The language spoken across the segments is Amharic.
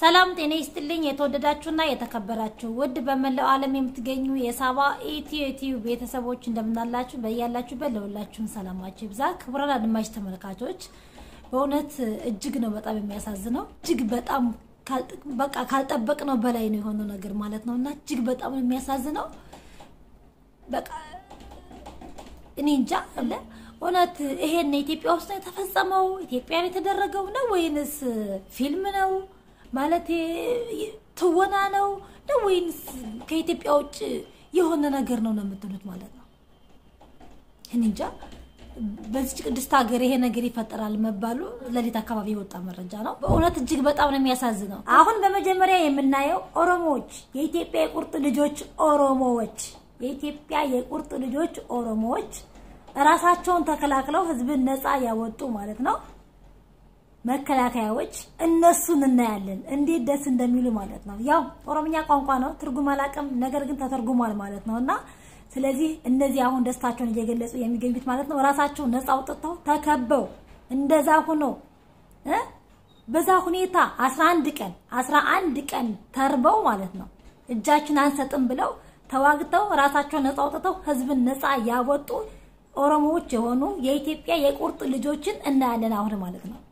ሰላም ጤና ይስጥልኝ። የተወደዳችሁና የተከበራችሁ ውድ በመላው ዓለም የምትገኙ የሳባ ኢትዮ ዩቲዩብ ቤተሰቦች እንደምናላችሁ በያላችሁበት ለሁላችሁም ሰላማችሁ ይብዛ። ክቡራን አድማጭ ተመልካቾች በእውነት እጅግ ነው በጣም የሚያሳዝነው። እጅግ በጣም በቃ ካልጠበቅነው በላይ ነው የሆነው ነገር ማለት ነው እና እጅግ በጣም ነው የሚያሳዝነው። በቃ እኔ እንጃ አለ እውነት ይሄን ኢትዮጵያ ውስጥ ነው የተፈጸመው? ኢትዮጵያ ነው የተደረገው ነው ወይንስ ፊልም ነው ማለት ትወና ነው ነው ወይንስ ከኢትዮጵያ ውጭ የሆነ ነገር ነው ነው የምትሉት ማለት ነው? እኔ እንጃ። በዚች ቅድስት ሀገር ይሄ ነገር ይፈጠራል መባሉ ሌሊት አካባቢ የወጣ መረጃ ነው። በእውነት እጅግ በጣም ነው የሚያሳዝነው። አሁን በመጀመሪያ የምናየው ኦሮሞዎች፣ የኢትዮጵያ የቁርጥ ልጆች ኦሮሞዎች፣ የኢትዮጵያ የቁርጥ ልጆች ኦሮሞዎች ራሳቸውን ተከላክለው ህዝብን ነፃ ያወጡ ማለት ነው መከላከያዎች እነሱን እናያለን። እንዴት ደስ እንደሚሉ ማለት ነው። ያው ኦሮምኛ ቋንቋ ነው፣ ትርጉም አላውቅም፣ ነገር ግን ተተርጉሟል ማለት ነው እና ስለዚህ እነዚህ አሁን ደስታቸውን እየገለጹ የሚገኙት ማለት ነው ራሳቸውን ነፃ አውጥተው ተከበው እንደዛ ሆኖ በዛ ሁኔታ 11 ቀን 11 ቀን ተርበው ማለት ነው እጃችን አንሰጥም ብለው ተዋግተው ራሳቸውን ነፃ አውጥተው ህዝብን ነፃ ያወጡ ኦሮሞዎች የሆኑ የኢትዮጵያ የቁርጥ ልጆችን እናያለን አሁን ማለት ነው።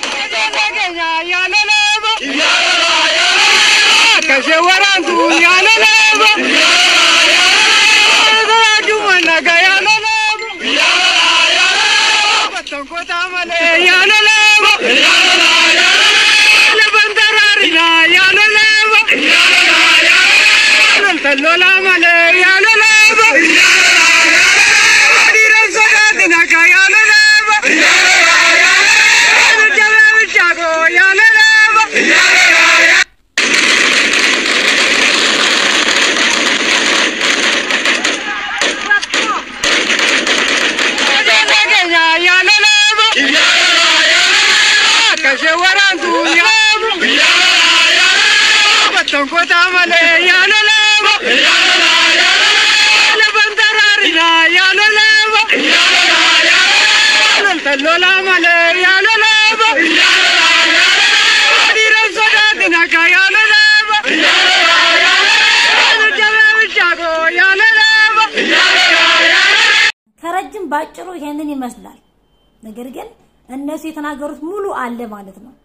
Lola male ya la la Dira soda dinaka ya la la Kota male ya la la ya la la ya la la bandarari ya la la ya la la ya la lola male ya la la ya la la ya la dira soda dinaka ya la la ya la la ya la jala bichago ya la la ya la la ya ከረጅም ባጭሩ ይሄንን ይመስላል። ነገር ግን እነሱ የተናገሩት ሙሉ አለ ማለት ነው።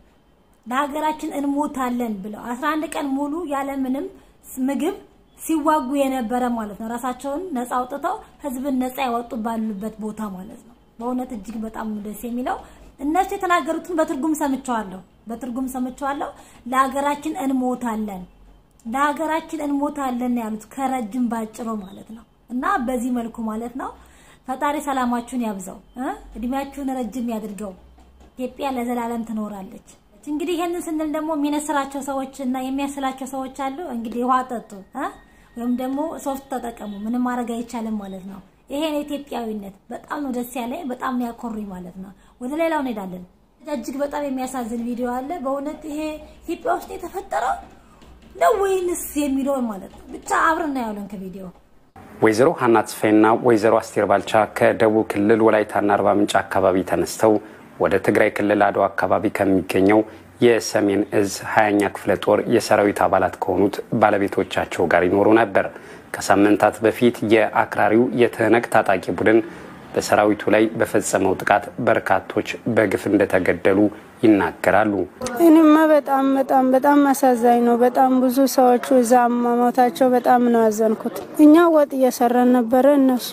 ለሀገራችን እንሞታለን ብለው 11 ቀን ሙሉ ያለምንም ምግብ ሲዋጉ የነበረ ማለት ነው። ራሳቸውን ነፃ አውጥተው ህዝብን ነፃ ያወጡ ባሉበት ቦታ ማለት ነው። በእውነት እጅግ በጣም ደስ የሚለው እነሱ የተናገሩትን በትርጉም ሰምቸዋለሁ፣ በትርጉም ሰምቸዋለሁ። ለሀገራችን እንሞታለን፣ ለሀገራችን እንሞታለን ያሉት ከረጅም ባጭሩ ማለት ነው። እና በዚህ መልኩ ማለት ነው ፈጣሪ ሰላማችሁን ያብዛው፣ እድሜያችሁን ረጅም ያድርገው። ኢትዮጵያ ለዘላለም ትኖራለች። እንግዲህ ይሄንን ስንል ደግሞ የሚነስራቸው ሰዎች እና የሚያስላቸው ሰዎች አሉ። እንግዲህ ውሃ ጠጡ ወይም ደግሞ ሶፍት ተጠቀሙ። ምንም ማድረግ አይቻልም ማለት ነው። ይሄ ነው ኢትዮጵያዊነት። በጣም ነው ደስ ያለኝ፣ በጣም ነው ያኮሩኝ ማለት ነው። ወደ ሌላው እንሄዳለን። እጅግ በጣም የሚያሳዝን ቪዲዮ አለ። በእውነት ይሄ ኢትዮጵያ ውስጥ የተፈጠረው ነው ወይንስ የሚለውን ማለት ነው። ብቻ አብረን እናያለን ከቪዲዮ ወይዘሮ ሀና ተስፋዬና ወይዘሮ አስቴር ባልቻ ከደቡብ ክልል ወላይታና አርባ ምንጭ አካባቢ ተነስተው ወደ ትግራይ ክልል አድዋ አካባቢ ከሚገኘው የሰሜን እዝ ሀያኛ ክፍለ ጦር የሰራዊት አባላት ከሆኑት ባለቤቶቻቸው ጋር ይኖሩ ነበር። ከሳምንታት በፊት የአክራሪው የትህነግ ታጣቂ ቡድን በሰራዊቱ ላይ በፈጸመው ጥቃት በርካቶች በግፍ እንደተገደሉ ይናገራሉ። እኔማ በጣም በጣም በጣም አሳዛኝ ነው። በጣም ብዙ ሰዎቹ እዛ መሞታቸው በጣም ነው ያዘንኩት። እኛ ወጥ እየሰራን ነበረ። እነሱ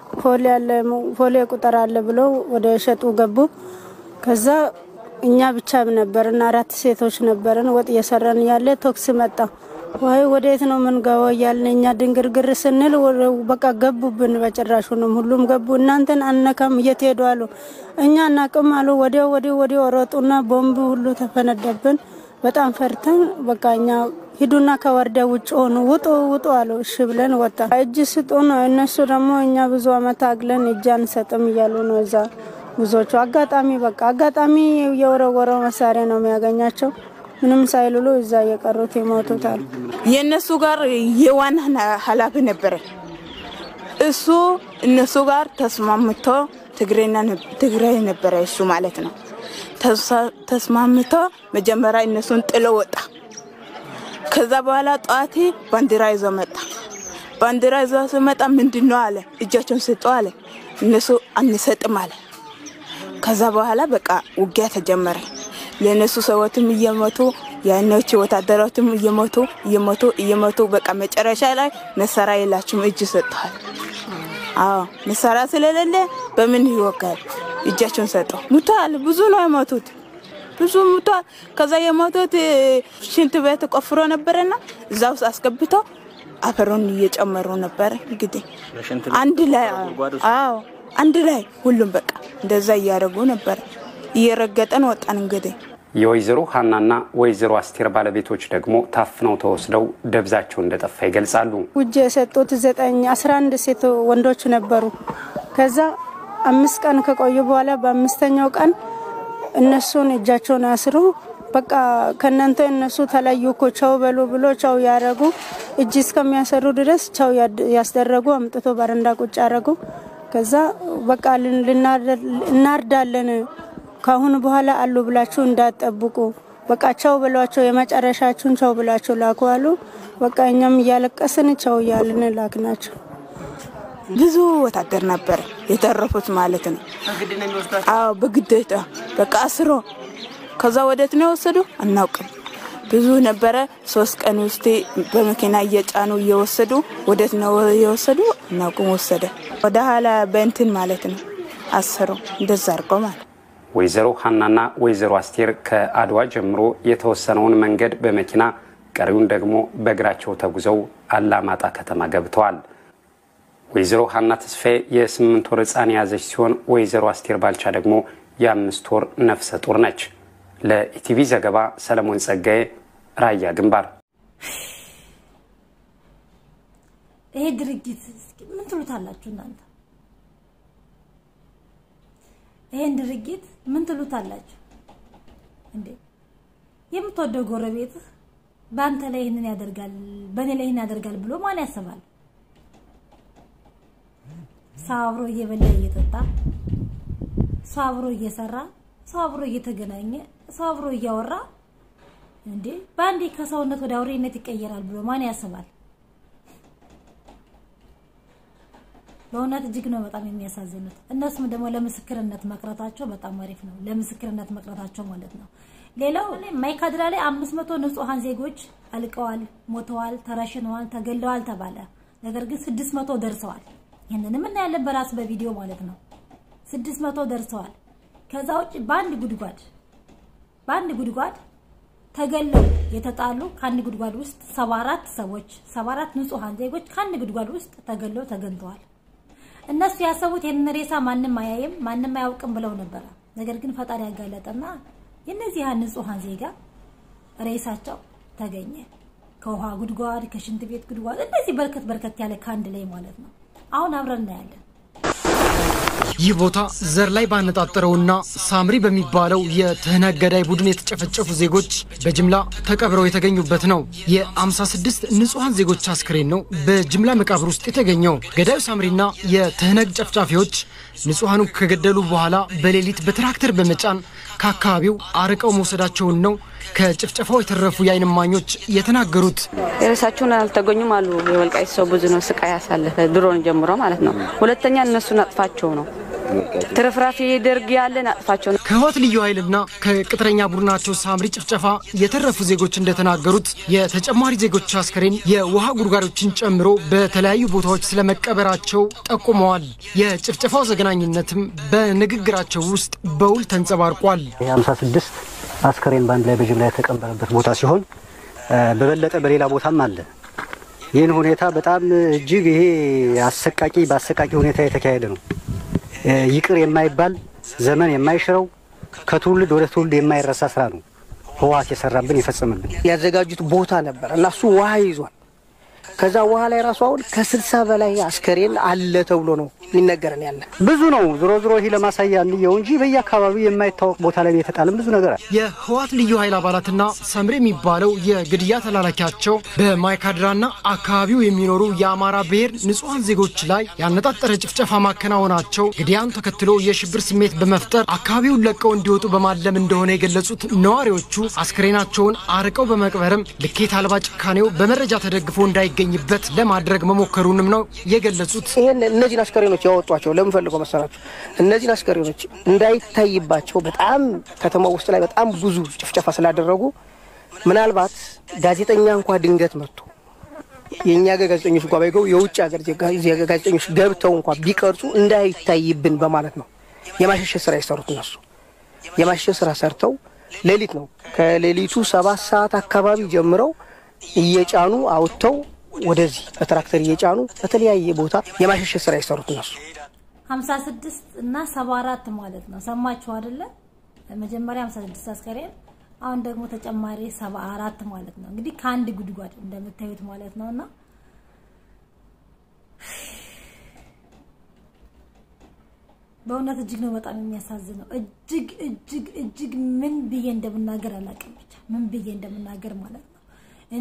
ፎሌ ቁጥር አለ ብለው ወደ ሸጡ ገቡ። ከዛ እኛ ብቻ ነበርን፣ አራት ሴቶች ነበርን። ወጥ እየሰራን ያለ ቶክስ መጣ። ወይ ወዴት ነው የምንገባው እያልን እኛ ድንግርግር ስንል በቃ ገቡብን። በጭራሹንም ሁሉም ገቡ። እናንተን አነካም እየት ሄዱ አሉ። እኛ እናቅም አሉ። ወዲያው ወዲያው ወዲያው ሮጡና ቦምብ ሁሉ ተፈነደብን። በጣም ፈርተን በቃ እኛ ሂዱና ከወረዳ ውጭ ሆኑ፣ ውጡ ውጡ አሉ። እሺ ብለን ወጣ። እጅ ስጡ ነው እነሱ ደግሞ እኛ ብዙ አመት አግለን እጅ አንሰጥም እያሉ ነው እዛ ብዙዎቹ። አጋጣሚ በቃ አጋጣሚ የወረወረው መሳሪያ ነው የሚያገኛቸው ምንም ሳይልሉ እዛ የቀሩት ይሞቱታል። የእነሱ ጋር የዋና ኃላፊ ነበረ። እሱ እነሱ ጋር ተስማምቶ ትግራይ ነበረ እሱ ማለት ነው። ተስማምቶ መጀመሪያ እነሱን ጥሎ ወጣ። ከዛ በኋላ ጠዋቴ ባንዲራ ይዞ መጣ። ባንዲራ ይዞ ስመጣ ምንድን ነው አለ። እጃቸውን ስጡ አለ። እነሱ አንሰጥም አለ። ከዛ በኋላ በቃ ውጊያ ተጀመረ። ለእነሱ ሰዎትም እየመቱ ያኖች ወታደሮችም እየመቱ እየመቱ እየመቱ በቃ መጨረሻ ላይ መሳሪያ የላችሁም እጅ ሰጥተዋል። አዎ መሳሪያ ስለሌለ በምን ይወጋል? እጃቸውን ሰጠው። ሙተዋል። ብዙ ነው የሞቱት፣ ብዙ ሙተዋል። ከዛ የሞቱት ሽንት ቤት ቆፍሮ ነበረና እዛ ውስጥ አስገብተው አፈሩን እየጨመሩ ነበረ። እንግዲህ አንድ ላይ አዎ አንድ ላይ ሁሉም በቃ እንደዛ እያደረጉ ነበረ። እየረገጠን ወጣን እንግዲህ የወይዘሮ ሀናና ወይዘሮ አስቴር ባለቤቶች ደግሞ ታፍነው ተወስደው ደብዛቸው እንደጠፋ ይገልጻሉ። ውጅ የሰጡት ዘጠኝ አስራ አንድ ሴት ወንዶች ነበሩ። ከዛ አምስት ቀን ከቆዩ በኋላ በአምስተኛው ቀን እነሱን እጃቸውን አስሩ በቃ ከእናንተ እነሱ ተለዩ እኮ ቸው በሉ ብሎ ቸው ያደረጉ እጅ እስከሚያሰሩ ድረስ ቸው ያስደረጉ አምጥቶ በረንዳ ቁጭ ያደረጉ። ከዛ በቃ እናርዳለን ከአሁን በኋላ አሉ ብላችሁ እንዳትጠብቁ፣ በቃ ቸው ብሏቸው የመጨረሻችሁን ቸው ብላችሁ ላኩ አሉ። በቃ እኛም እያለቀስን ቸው እያልን ላክ ናቸው። ብዙ ወታደር ነበር የተረፉት ማለት ነው። አዎ በግዴታ በቃ አስሮ ከዛ ወዴት ነው የወሰዱ አናውቅም። ብዙ ነበረ። ሶስት ቀን ውስጥ በመኪና እየጫኑ እየወሰዱ ወዴት ነው የወሰዱ አናውቅም። ወሰደ ወደ ኋላ በእንትን ማለት ነው አስሮ እንደዛ አድርገው ማለት ወይዘሮ ሀናና ወይዘሮ አስቴር ከአድዋ ጀምሮ የተወሰነውን መንገድ በመኪና ቀሪውን ደግሞ በእግራቸው ተጉዘው አላማጣ ከተማ ገብተዋል። ወይዘሮ ሀና ተስፋዬ የስምንት ወር ሕፃን የያዘች ሲሆን ወይዘሮ አስቴር ባልቻ ደግሞ የአምስት ወር ነፍሰ ጡር ነች። ለኢቲቪ ዘገባ ሰለሞን ጸጋዬ ራያ ግንባር። ይሄ ድርጊት ምን ትሉታላችሁ እናንተ? ይሄን ድርጊት ምን ትሉታላችሁ እንዴ? የምትወደው ጎረቤትህ በአንተ ላይ ይህንን ያደርጋል፣ በእኔ ላይ ይህን ያደርጋል ብሎ ማን ያስባል? ሰው አብሮ እየበላ እየጠጣ፣ ሰው አብሮ እየሰራ፣ ሰው አብሮ እየተገናኘ፣ ሰው አብሮ እያወራ እንዴ በአንዴ ከሰውነት ወደ አውሬነት ይቀየራል ብሎ ማን ያስባል? በእውነት እጅግ ነው በጣም የሚያሳዝኑት። እነሱም ደግሞ ለምስክርነት መቅረታቸው በጣም አሪፍ ነው። ለምስክርነት መቅረታቸው ማለት ነው። ሌላው ማይካድራ ላይ አምስት መቶ ንጹሐን ዜጎች አልቀዋል፣ ሞተዋል፣ ተረሽነዋል፣ ተገለዋል ተባለ። ነገር ግን ስድስት መቶ ደርሰዋል። ይህንንም እናያለን በራሱ በቪዲዮ ማለት ነው። ስድስት መቶ ደርሰዋል። ከዛ ውጭ በአንድ ጉድጓድ በአንድ ጉድጓድ ተገለው የተጣሉ ከአንድ ጉድጓድ ውስጥ ሰባ አራት ሰዎች ሰባ አራት ንጹሐን ዜጎች ከአንድ ጉድጓድ ውስጥ ተገለው ተገኝተዋል። እነሱ ያሰቡት ይህንን ሬሳ ማንም አያይም ማንም አያውቅም ብለው ነበረ። ነገር ግን ፈጣሪ ያጋለጠና የእነዚህ ንጹሐን ዜጋ ሬሳቸው ተገኘ። ከውሃ ጉድጓድ፣ ከሽንት ቤት ጉድጓድ፣ እንደዚህ በርከት በርከት ያለ ከአንድ ላይ ማለት ነው። አሁን አብረን እናያለን። ይህ ቦታ ዘር ላይ ባነጣጠረውና ሳምሪ በሚባለው የትህነግ ገዳይ ቡድን የተጨፈጨፉ ዜጎች በጅምላ ተቀብረው የተገኙበት ነው። የ56 ንጹሐን ዜጎች አስክሬን ነው በጅምላ መቃብር ውስጥ የተገኘው። ገዳዩ ሳምሪና የትህነግ ጨፍጫፊዎች ንጹሐኑ ከገደሉ በኋላ በሌሊት በትራክተር በመጫን ከአካባቢው አርቀው መውሰዳቸውን ነው ከጭፍጨፋው የተረፉ የዓይን እማኞች የተናገሩት። የሬሳቸውን አልተገኙም አሉ። የወልቃይት ሰው ብዙ ነው ስቃይ ያሳለፈ ድሮን ጀምሮ ማለት ነው። ሁለተኛ እነሱን አጥፋቸው ነው ትርፍራፊ ደርግ ያለን አጥፋቸው ነው። ከህወሓት ልዩ ኃይልና ከቅጥረኛ ቡድናቸው ሳምሪ ጭፍጨፋ የተረፉ ዜጎች እንደተናገሩት የተጨማሪ ዜጎች አስከሬን የውሃ ጉድጓዶችን ጨምሮ በተለያዩ ቦታዎች ስለመቀበራቸው ጠቁመዋል። የጭፍጨፋው ዘግናኝነትም በንግግራቸው ውስጥ በውል ተንጸባርቋል። የሀምሳ ስድስት አስከሬን በአንድ ላይ በጅምላ የተቀበረበት ቦታ ሲሆን በበለጠ በሌላ ቦታም አለ። ይህን ሁኔታ በጣም እጅግ ይሄ አሰቃቂ በአሰቃቂ ሁኔታ የተካሄደ ነው። ይቅር የማይባል ዘመን የማይሽረው ከትውልድ ወደ ትውልድ የማይረሳ ስራ ነው ህወሓት የሰራብን የፈጸመብን። ያዘጋጁት ቦታ ነበር እና እሱ ውሃ ይዟል። ከዛ በኋላ የራሱ አሁን ከስልሳ በላይ አስከሬን አለ ተብሎ ነው የሚነገረን ያለ ብዙ ነው። ዞሮ ዞሮ ይህ ለማሳያ እንየው እንጂ በየአካባቢው የማይታወቅ ቦታ ላይ የተጣለም ብዙ ነገር አለ። የህወሓት ልዩ ኃይል አባላትና ሰምሬ የሚባለው የግድያ ተላላኪያቸው በማይካድራና አካባቢው የሚኖሩ የአማራ ብሔር ንጹሐን ዜጎች ላይ ያነጣጠረ ጭፍጨፋ ማከናወናቸው ግድያን ተከትሎ የሽብር ስሜት በመፍጠር አካባቢውን ለቀው እንዲወጡ በማለም እንደሆነ የገለጹት ነዋሪዎቹ አስክሬናቸውን አርቀው በመቅበርም ልኬት አልባ ጭካኔው በመረጃ ተደግፎ እንዳይገኝበት ለማድረግ መሞከሩንም ነው የገለጹት። ይህን እነዚህን አስከሬኖች ያወጧቸው ለምን ፈልገው መሰላቸው? እነዚህን አስከሬኖች እንዳይታይባቸው በጣም ከተማ ውስጥ ላይ በጣም ብዙ ጭፍጨፋ ስላደረጉ ምናልባት ጋዜጠኛ እንኳ ድንገት መጥቶ የእኛ ሀገር ጋዜጠኞች እንኳ ባይገቡ የውጭ ሀገር ጋዜጠኞች ገብተው እንኳ ቢቀርጹ እንዳይታይብን በማለት ነው የማሸሸት ስራ የሰሩት። እነሱ የማሸሸት ስራ ሰርተው ሌሊት ነው ከሌሊቱ ሰባት ሰዓት አካባቢ ጀምረው እየጫኑ አውጥተው ወደዚህ በትራክተር እየጫኑ በተለያየ ቦታ የማሸሸት ስራ የሰሩት እነሱ 56 እና 74 ማለት ነው። ሰማችሁ አይደለ? መጀመሪያ 56 አስከሬን አሁን ደግሞ ተጨማሪ 74 ማለት ነው። እንግዲህ ከአንድ ጉድጓድ እንደምታዩት ማለት ነውና በእውነት እጅግ ነው በጣም የሚያሳዝነው። እጅግ እጅግ እጅግ ምን ብዬ እንደምናገር አላውቅም። ብቻ ምን ብዬ እንደምናገር ማለት ነው። እኔ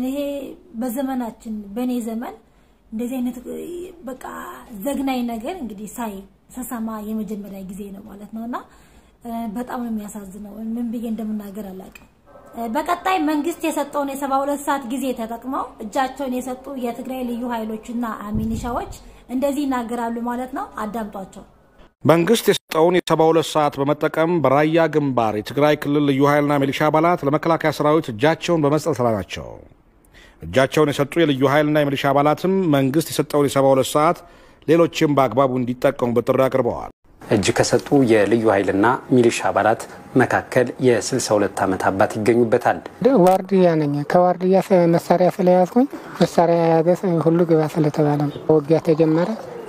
በዘመናችን በእኔ ዘመን እንደዚህ አይነት በቃ ዘግናኝ ነገር እንግዲህ ሳይ ሰሰማ የመጀመሪያ ጊዜ ነው ማለት ነው እና በጣም ነው የሚያሳዝነው። ምን ብዬ እንደምናገር አላውቅም። በቀጣይ መንግስት የሰጠውን የሰባ ሁለት ሰዓት ጊዜ ተጠቅመው እጃቸውን የሰጡ የትግራይ ልዩ ኃይሎችና ሚኒሻዎች እንደዚህ ይናገራሉ ማለት ነው። አዳምጧቸው። መንግስት የሰጠውን የሰባ ሁለት ሰዓት በመጠቀም በራያ ግንባር የትግራይ ክልል ልዩ ኃይልና ሚሊሻ አባላት ለመከላከያ ሰራዊት እጃቸውን በመስጠት ላይ ናቸው። እጃቸውን የሰጡ የልዩ ኃይልና የሚሊሻ አባላትም መንግስት የሰጠውን የሰባ ሁለት ሰዓት ሌሎችም በአግባቡ እንዲጠቀሙበት ጥሪ አቅርበዋል። እጅ ከሰጡ የልዩ ኃይልና ሚሊሻ አባላት መካከል የ62 ዓመት አባት ይገኙበታል። ዋርድያ ነኝ። ከዋርድያ መሳሪያ ስለያዝኩኝ መሳሪያ የያዘ ሁሉ ግባ ስለተባለ ውጊያ ተጀመረ።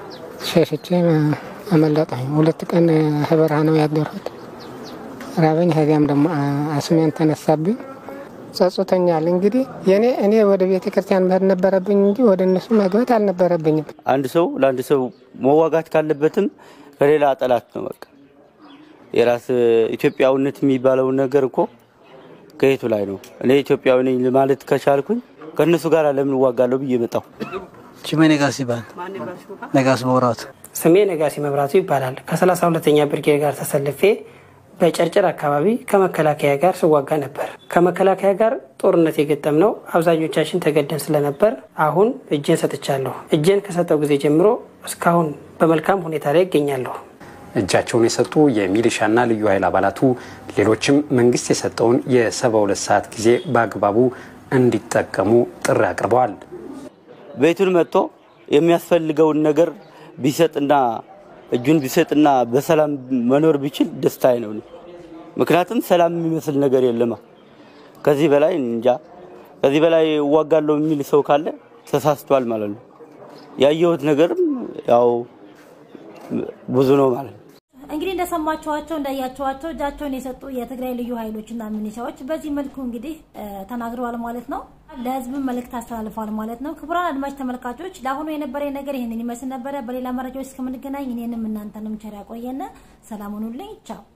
ሸሽቼ አመለጠኝ። ሁለት ቀን በረሃ ነው ያደርኩት። ራበኝ። ከዚያም ደግሞ አስሜን ተነሳብኝ። ጸጽቶኛል። እንግዲህ የኔ እኔ ወደ ቤተ ክርስቲያን መሄድ ነበረብኝ እንጂ ወደ እነሱ መግባት አልነበረብኝም። አንድ ሰው ለአንድ ሰው መዋጋት ካለበትም ከሌላ ጠላት ነው። በቃ የራስ ኢትዮጵያዊነት የሚባለውን ነገር እኮ ከየቱ ላይ ነው? እኔ ኢትዮጵያዊ ነኝ ማለት ከቻልኩኝ ከእነሱ ጋር ለምን እዋጋለሁ ብዬ መጣሁ። ችሜ ነጋሲ ይባል ነጋሲ መብራቱ ስሜ ነጋሲ መብራቱ ይባላል። ከሰላሳ ሁለተኛ ብርጌድ ጋር ተሰልፌ በጨርጨር አካባቢ ከመከላከያ ጋር ስዋጋ ነበር። ከመከላከያ ጋር ጦርነት የገጠም ነው። አብዛኞቻችን ተገደን ስለነበር አሁን እጄን ሰጥቻለሁ። እጄን ከሰጠው ጊዜ ጀምሮ እስካሁን በመልካም ሁኔታ ላይ ይገኛለሁ። እጃቸውን የሰጡ የሚሊሻና ልዩ ኃይል አባላቱ ሌሎችም መንግስት የሰጠውን የሰባ ሁለት ሰዓት ጊዜ በአግባቡ እንዲጠቀሙ ጥሪ አቅርበዋል። ቤቱን መጥቶ የሚያስፈልገውን ነገር ቢሰጥና እጁን ቢሰጥና በሰላም መኖር ቢችል ደስታዬ ነው። ምክንያቱም ሰላም የሚመስል ነገር የለማ። ከዚህ በላይ እንጃ፣ ከዚህ በላይ እዋጋለሁ የሚል ሰው ካለ ተሳስቷል ማለት ነው። ያየሁት ነገርም ያው ብዙ ነው ማለት ነው። እንግዲህ እንደሰማችኋቸው እንዳያችኋቸው እጃቸውን የሰጡ የትግራይ ልዩ ኃይሎችና ሚኒሻዎች በዚህ መልኩ እንግዲህ ተናግረዋል ማለት ነው። ለህዝብም መልእክት አስተላልፈዋል ማለት ነው። ክቡራን አድማጭ ተመልካቾች ለአሁኑ የነበረ ነገር ይህንን ይመስል ነበረ። በሌላ መረጃዎች እስከምንገናኝ እኔንም እናንተንም ቸር ያቆየን። ሰላም ሁኑልኝ። ቻው